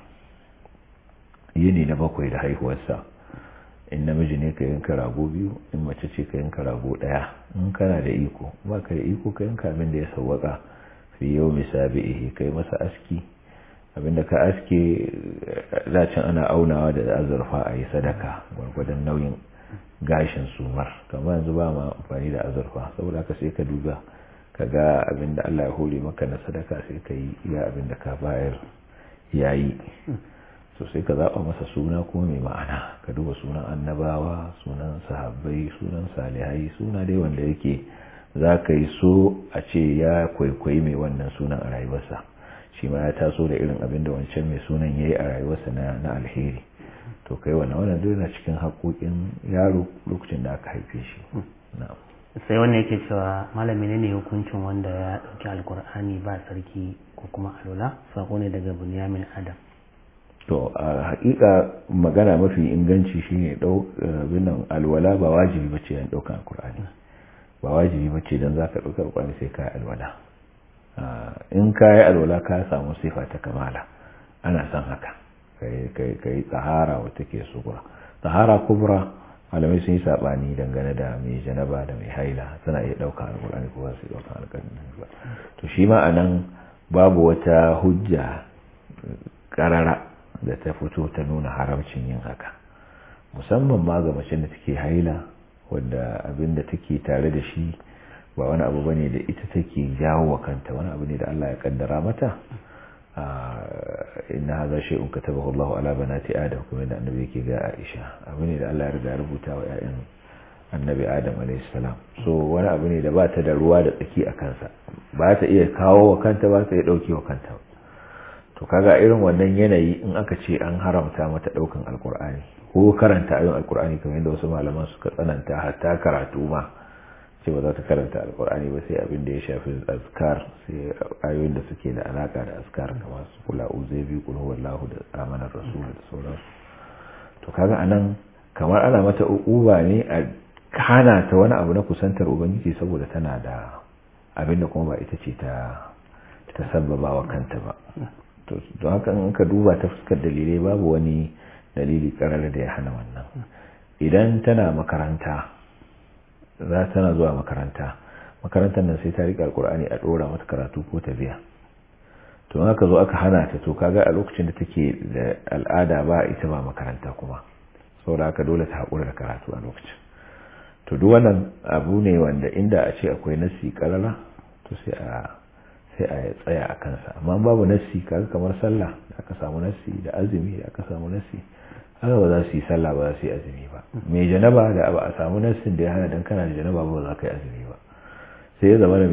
yini na bakwai da haihuwarsa in namiji ne ka yanka rago biyu in mace ce ka yanka rago daya in kana da iko ba ka da iko ka yanka abin da ya sawwaka fi yau misabihi kai masa aski abinda ka aske dacin ana aunawa da azurfa a yi sadaka gwargwadon nauyin gashin sumar kamar yanzu ba ma amfani da azurfa saboda haka sai ka duba ka ga abinda Allah ya hore maka na sadaka sai ka yi iya abinda ka bayar yayi so sai ka zaɓa masa suna kuma mai ma'ana ka duba sunan annabawa sunan sahabbai sunan salihai suna dai wanda yake za ka yi so a ce ya kwaikwayi mai wannan sunan a rayuwarsa shi ma ya taso da irin abin da wancan mai sunan ya yi a rayuwarsa na alheri to kai wannan wannan duk na cikin haƙoƙin yaro lokacin da aka haife shi sai wannan yake cewa malami ne hukuncin wanda ya ɗauki alkur'ani ba sarki ko kuma alula sako ne daga bunyamin adam to a hakika magana mafi inganci shine binan alwala ba wajibi bace yan daukan alkur'ani ba wajibi bace dan zaka dauka alkur'ani sai kai alwala in kai alwala ka samu sifa ta kamala ana san haka kai kai kai tsahara wata ke sugura tsahara kubra malamai sun yi sabani dangane da mai janaba da mai haila suna iya daukan alkur'ani ko ba su daukan alkur'ani ba to shi ma anan babu wata hujja karara da ta fito ta nuna haramcin yin haka musamman ma ga mace da take haila wanda abin da take tare da shi ba wani abu bane da ita take jawo wa kanta wani abu ne da Allah ya kaddara mata inna hadha shay'un katabahu Allah ala banati adam kuma da annabi yake ga Aisha abu ne da Allah ya riga rubuta wa ƴaƴan annabi Adam alayhi salam so wani abu ne da ba ta da ruwa da tsaki a kansa ba ta iya kawo wa kanta ba ta iya dauke wa kanta to kaga irin wannan yanayi in aka ce an haramta mata daukan alkur'ani ko karanta ayoyin alkur'ani kamar yadda wasu malaman suka tsananta hatta karatu ma ce ba za ta karanta alkur'ani ba sai abin da ya shafi azkar sai ayoyin da suke da alaka da azkar kamar su kula uzebi kul huwallahu da amanar rasul da sauransu to kaga anan kamar ana mata uquba ne a hana ta wani abu na kusantar ubangiji saboda tana da abin da kuma ba ita ce ta ta sabbaba wa kanta ba to don haka in ka duba ta fuskar dalilai babu wani dalili karar da ya hana wannan idan tana makaranta za tana zuwa makaranta makarantar nan sai ta riƙa alkur'ani a ɗora mata karatu ko ta biya to haka zo aka hana ta to kaga a lokacin da take da al'ada ba ita ba makaranta kuma saboda haka dole ta haƙura da karatu a lokacin to duk wannan abu ne wanda inda a ce akwai nasi karara to sai a sai a tsaya a kansa amma babu nasi kaga kamar sallah da aka samu nasi da azumi da aka samu nasi haka ba za su yi sallah ba za su yi azumi ba mai janaba da ba a samu nassin da ya hana dan kana da janaba ba za ka yi azumi ba sai ya zama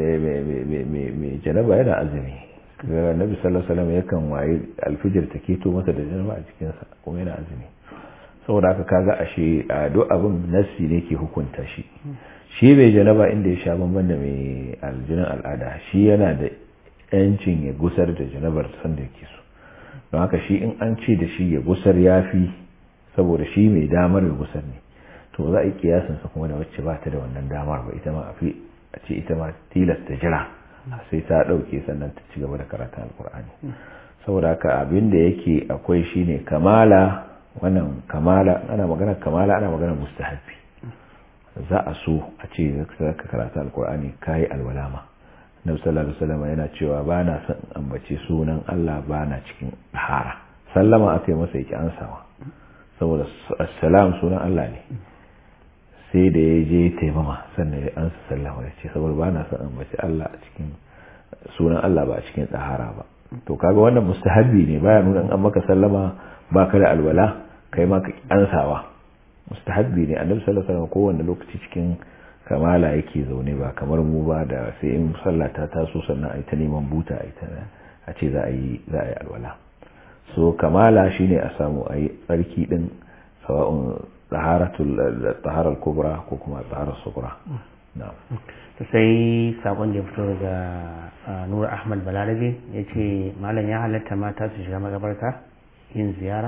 mai janaba yana azumi ga nabi sallallahu alaihi wasallam yakan waye alfijir ta keto masa da janaba a cikin sa kuma yana azumi saboda haka kaga ashe a duk abin nassi ne ke hukunta shi shi bai janaba inda ya sha bamban da mai aljinin al'ada shi yana da yancin ya gusar da janabar sanda yake so don haka shi in an ce da shi ya gusar ya fi saboda shi mai damar ya gusar ne to za a yi kiyasinsa kuma da wacce ba ta da wannan damar ba ita ma a fi a ce ita ma tilasta jira sai ta ɗauke sannan ta ci gaba da karatun alkur'ani saboda haka abin da yake akwai shine kamala wannan kamala ana magana kamala ana magana mustahabbi za a so a ce ka karatu alkur'ani kayi alwalama Nabi sallallahu alaihi wasallam yana cewa ba na son ambace sunan Allah ba na cikin hara sallama aka yi masa yake ansawa saboda assalam sunan Allah ne sai da ya je taimama sannan ya ansa sallama ya ce saboda ba na son ambace Allah a cikin sunan Allah ba a cikin tsahara ba to kaga wannan mustahabbi ne baya nuna an maka sallama ba ka da alwala kai ma ka ansawa mustahabbi ne annabi sallallahu alaihi wasallam kowanne lokaci cikin kamala yake zaune ba kamar mu ba da sai in sallah ta taso sannan a yi ta neman buta a ce za a yi za a yi alwala so kamala shine a samu a yi tsarki din sawa'un taharar kubra ko kuma taharar sukura ta sai sabon da ya fito daga nura ahmad balarabe ya ce malam ya halatta mata su shiga magabarta yin ziyara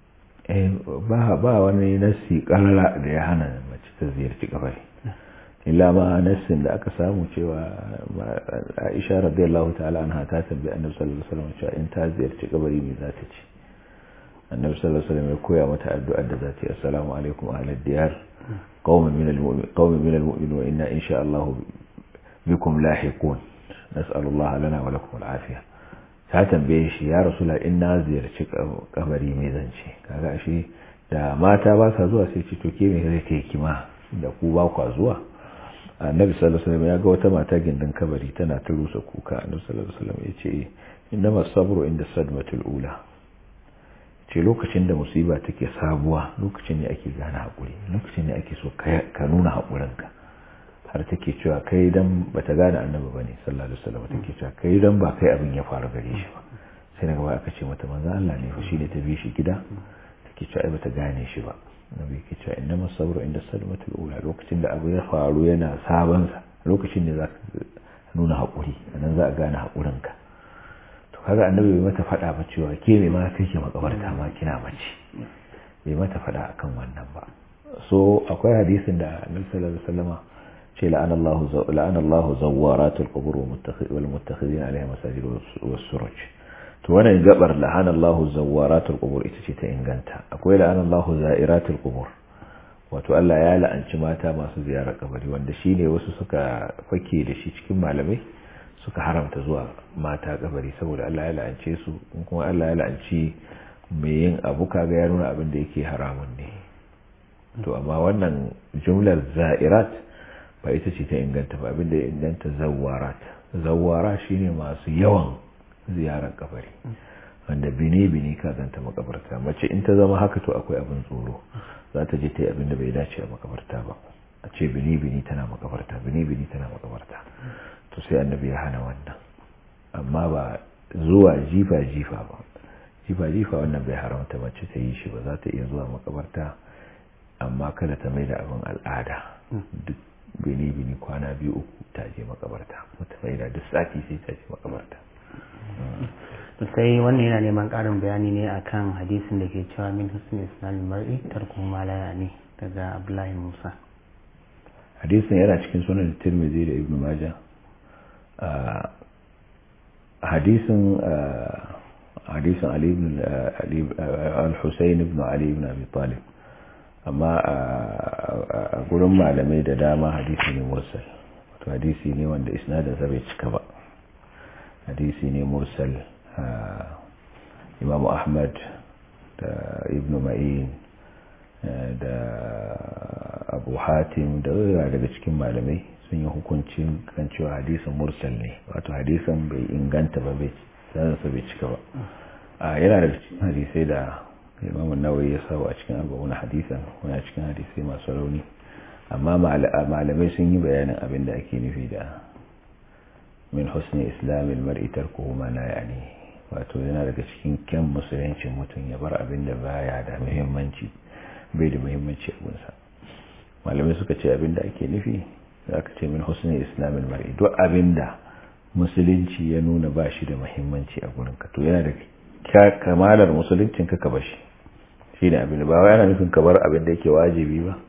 ba wani nasi karara da ya hana mace ta ziyarci kabari illa ma nassin da aka samu cewa Aisha radiyallahu ta'ala anha ta tambayi Annabi sallallahu alaihi wasallam cewa in ta ziyarci kabari me za ta ci Annabi sallallahu alaihi wasallam ya koya mata addu'ar da za ta yi assalamu alaikum ahlad diyar qauman min al-mu'min qauman min al-mu'min wa inna insha Allah bikum lahiqun nas'alu Allah lana wa lakum al-afiyah ta tambaye shi ya rasula in na ziyarci kabari me zan ci kaga ashe da mata ba sa zuwa sai ce to ke me zai kai kima da ku ba kwa zuwa annabi sallallahu alaihi wasallam ya ga wata mata gindin kabari tana ta rusa kuka annabi sallallahu alaihi wasallam ya ce innama sabru inda sadmatul ula ce lokacin da musiba take sabuwa lokacin ne ake gane hakuri lokacin ne ake so ka nuna hakurinka har take cewa kai dan bata gane annabi bane sallallahu alaihi wasallam take cewa kai dan ba kai abin ya faru gare shi ba sai daga baya aka ce mata manzo Allah ne fa shine ta bi shi gida take cewa ai bata gane shi ba nabi ke cewa inna masabru inda sadmatul ula lokacin da abu ya faru yana sabon sa lokacin ne zaka nuna hakuri anan za a gane hakurin ka to kaga annabi bai mata fada ba cewa ke me ma kake makabarta ma kina mace bai mata fada akan wannan ba so akwai hadisin da annabi sallallahu alaihi wasallama ce la'ana Allah la'ana Allah zawaratul qubur wal muttakhidin alaiha masajid was suruj to wannan gabar la'ana Allahu zawaratul qubur ita ce ta inganta akwai la'ana Allahu za'iratul qubur wato Allah ya la'anci mata masu ziyarar kabari wanda shine wasu suka fake da shi cikin malamai suka haramta zuwa mata kabari saboda Allah ya la'ance su kuma Allah ya la'anci mai yin abu kaga ya nuna abin da yake haramun ne to amma wannan jumlar za'irat ba ita ce ta inganta ba abinda ya inganta zawarat zawara shine masu yawan ziyarar kabari wanda bini-bini ka zanta makabarta mace in ta zama haka to akwai abin tsoro za ta je ta yi abin da bai dace a makabarta ba a ce bini-bini tana makabarta bini-bini tana makabarta to sai annabi ya hana wannan amma ba zuwa jifa-jifa ba jifa-jifa wannan bai haramta mace ta yi shi ba za ta iya zuwa makabarta amma kada ta mai da abin al'ada duk bini-bini kwana biyu uku ta je makabarta mata mai da duk sati sai ta je makabarta sai wannan yana neman ƙarin bayani ne akan hadisin da ke cewa min husni islamil mar'i tarku ma la yani daga abdullahi musa hadisin yana cikin sunan tirmidhi da ibnu majah hadisin hadisin ali ibn al-husayn ibn ali ibn abi talib amma a gurin malamai da dama hadisi ne mursal wato hadisi ne wanda isnadin sa bai cika ba hadisi ne mursal imam ahmad da ibn ma'in da abu hatim da daga cikin malamai sun yi hukuncin kan cewa hadisin mursal ne wato hadisin bai inganta ba bai sanarsa bai cika ba a yana daga cikin hadisai da imam nawawi ya sawa a cikin arba'una hadisan wani cikin hadisai masu rauni amma malamai sun yi bayanin abin da ake nufi da min husni islamin mar'i tarkuhu ma la yani wato yana daga cikin kyan musuluncin mutum ya bar abin da baya da muhimmanci bai da muhimmanci a gunsa malamai suka ce abin da ake nufi za ka ce min husni islamin mar'i duk abin da musulunci ya nuna ba shi da muhimmanci a gurinka to yana da kamalar musuluncin ka ka bashi shi ne abin da ba yana nufin ka bar abin da yake wajibi ba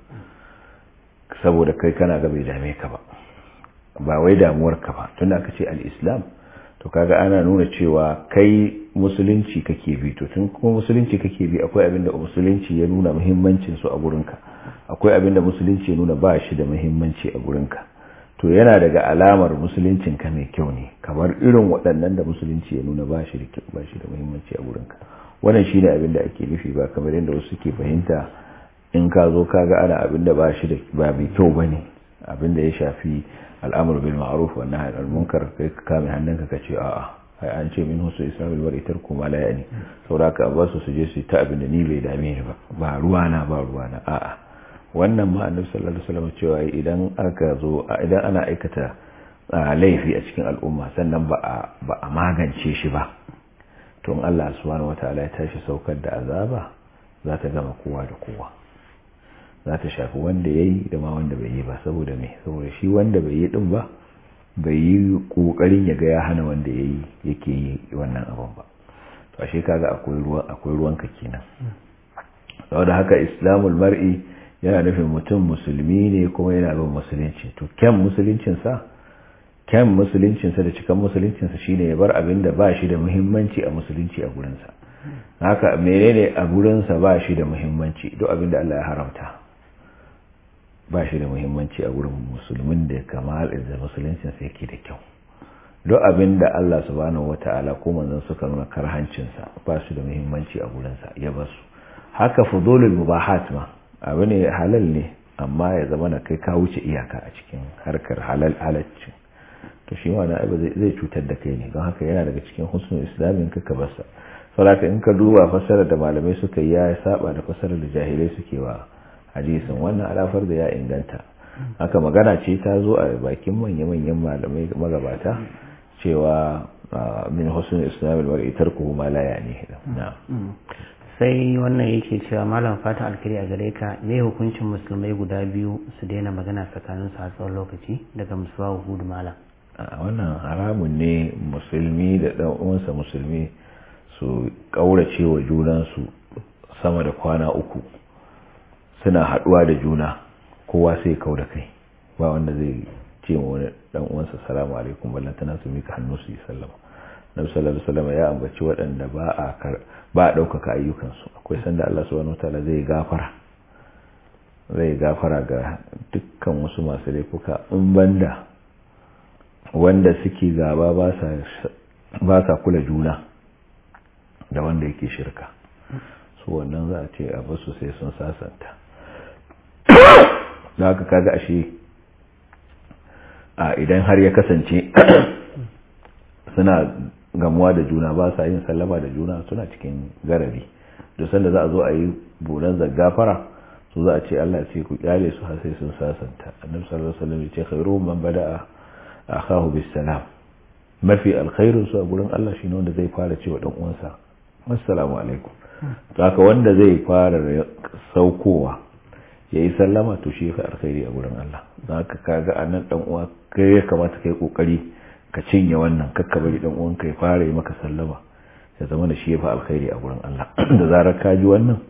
saboda kai kana ga bai dame ka ba ba wai damuwar ka ba tunda aka ce al-islam to kaga ana nuna cewa kai musulunci kake bi to tun kuma musulunci kake bi akwai abin da musulunci ya nuna muhimmancin su a gurinka akwai abin da musulunci ya nuna ba shi da muhimmanci a gurinka to yana daga alamar musuluncin ka mai kyau ne kamar irin waɗannan da musulunci ya nuna ba shi da kyau ba shi da muhimmanci a gurinka wannan shine abin da ake nufi ba kamar yadda wasu suke fahimta in ka zo kaga ana abin da ba shi da ba mai kyau bane abin da ya shafi al'amur bil ma'ruf wa nahy anil munkar kai ka kame hannunka ka ce a'a ai an ce min husu islamul mar'i tarku ma la yani saboda ka ba su je su ta abin da ni bai dame ni ba ba ruwana ba ruwana a'a wannan ma annabi sallallahu alaihi wasallam cewa idan aka zo idan ana aikata laifi a cikin al'umma sannan ba a ba a magance shi ba to in Allah subhanahu wataala ya tashi saukar da azaba za ta gama kowa da kowa za ta shafi wanda ya yi da ma wanda bai yi ba saboda me saboda shi wanda bai yi din ba bai yi kokarin ya ga ya hana wanda ya yi yake yi wannan abin ba to ashe kaga akwai ruwan akwai ruwan ka kenan saboda haka islamul mar'i yana nufin mutum musulmi ne kuma yana bin musulunci to kyan musuluncin sa kyan musuluncin sa da cikan musuluncin sa shine ya bar abin da ba shi da muhimmanci a musulunci a gurin sa haka menene a gurin sa ba shi da muhimmanci duk abin da Allah ya haramta ba shi da muhimmanci a wurin musulmin da kamar da musuluncin sai yake da kyau duk abin da Allah subhanahu wata'ala ko manzon suka nuna karhancinsa ba su da muhimmanci a gurinsa ya ba su haka fudulul mubahat ma abu ne halal ne amma ya zama na kai ka wuce iyaka a cikin harkar halal halaccin to shi ma na zai cutar da kai ne don haka yana daga cikin husnul islamin ka ka basa saboda in ka duba fasarar da malamai suka yi ya saba da fasarar da jahilai suke wa hadisin wannan alafar da ya inganta haka magana ce ta zo a bakin manya-manyan malamai magabata cewa min husnul islam al-mar'i tarkuhu ma la yani sai wannan yake cewa malam fata alkari a gare ka me hukuncin musulmai guda biyu su daina magana tsakanin su a tsawon lokaci daga musuwa hudu malam wannan haramun ne musulmi da dan uwansa musulmi su kaurace wa junansu sama da kwana uku suna haduwa da juna kowa sai kau da kai ba wanda zai ce wa wani dan uwansa salamu alaikum ballan tana su mika hannu su yi sallama nabi sallallahu alaihi wasallam ya ambaci waɗanda ba a ba a daukaka ayyukan su akwai sanda Allah subhanahu wataala zai gafara zai gafara ga dukkan wasu masu laifuka in banda wanda suke gaba ba sa ba sa kula juna da wanda yake shirka su wannan za a ce a basu sai sun sasanta don haka kaga ashe a idan har ya kasance suna gamuwa da juna ba sa yin sallama da juna suna cikin garari duk sanda za a zo a yi buran zaggafara su za a ce Allah ce ku kyale su har sai sun sasanta annabi sallallahu alaihi wasallam ya ce khairu man bada'a akahu bis salam mafi alkhairin su a gurin Allah shine wanda zai fara cewa dan uwansa assalamu alaikum to haka wanda zai fara saukowa yayi sallama to shi yafi alkhairi a gurin Allah don haka kaga anan dan uwa kai ya kamata kai kokari ka cinye wannan kakka bari dan uwanka ya fara yi maka sallama ya zama da shi yafi alkhairi a gurin Allah da zarar ka ji wannan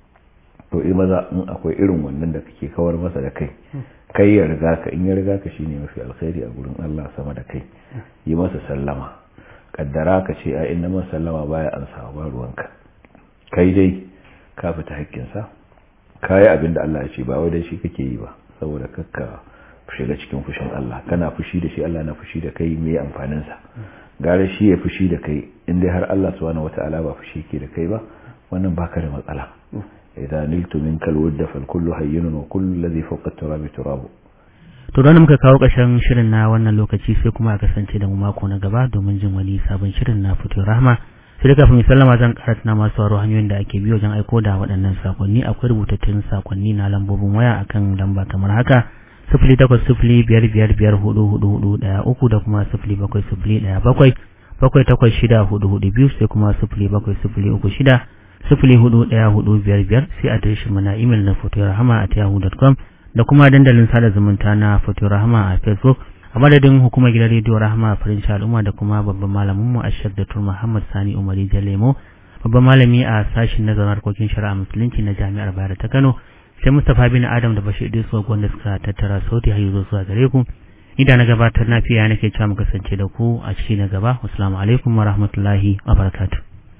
to in maza in akwai irin wannan da kake kawar masa da kai kai ya riga ka in ya riga ka shine mafi alkhairi a gurin Allah sama da kai yi masa sallama kaddara ka ce a inna man sallama baya an samu ba ruwanka kai dai ka fita hakkinsa kayi abin da Allah ya ce ba wai dai shi kake yi ba saboda kakka shiga cikin fushin Allah kana fushi da shi Allah na fushi da kai me amfanin sa gare shi ya fushi da kai in dai har Allah subhanahu wataala ba fushi ke da kai ba wannan baka da matsala idan niltu minka alwudda fal kullu hayyinun wa kullu alladhi fawqa at-turabi turabu to don muka kawo ƙarshen shirin na wannan lokaci sai kuma a kasance da mu mako na gaba domin jin wani sabon shirin na fito rahma sai da kafin sallama zan karanta na masu waro hanyoyin da ake biyo wajen aiko da waɗannan sakonni akwai rubutattun sakonni na lambobin waya akan lamba kamar haka sifili takwas sifili biyar biyar biyar hudu hudu hudu ɗaya uku da kuma sifili bakwai sifili ɗaya bakwai bakwai takwas shida hudu hudu biyu sai kuma sifili bakwai sifili uku shida sifili hudu ɗaya hudu biyar biyar sai adireshin mu na imel na foto rahama at yahoo.com da kuma dandalin sada zumunta na foto rahama a facebook a madadin hukumar gidan rediyo rahama a farin al'umma da kuma babban malamin mu ashar da tur muhammad sani umari jalemo babban malami a sashen nazarin harkokin shari'a musulunci na jami'ar bayar ta kano sai mustapha bin adam da bashir idris wanda suka tattara sauti har yanzu zuwa gare ku idan na gabatar na fiya nake cewa mu kasance da ku a ciki na gaba assalamu alaikum wa rahmatullahi wa barakatuh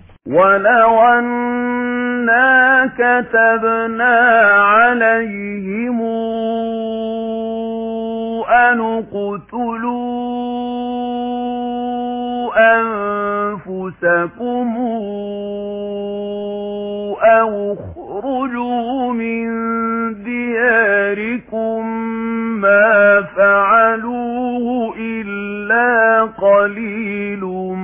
ولو أنا كتبنا عليهم أن اقتلوا أنفسكم أو اخرجوا من دياركم ما فعلوه إلا قليل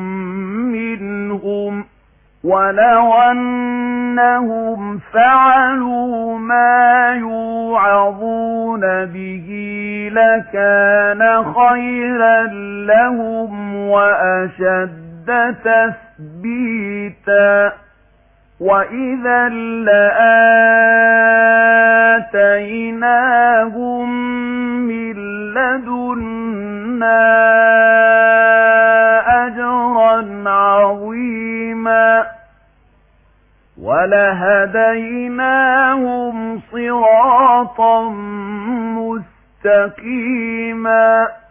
منهم ولو أنهم فعلوا ما يوعظون به لكان خيرا لهم وأشد تثبيتا وإذا لآتيناهم من لدنا أجرا عظيما ولهديناهم صراطا مستقيما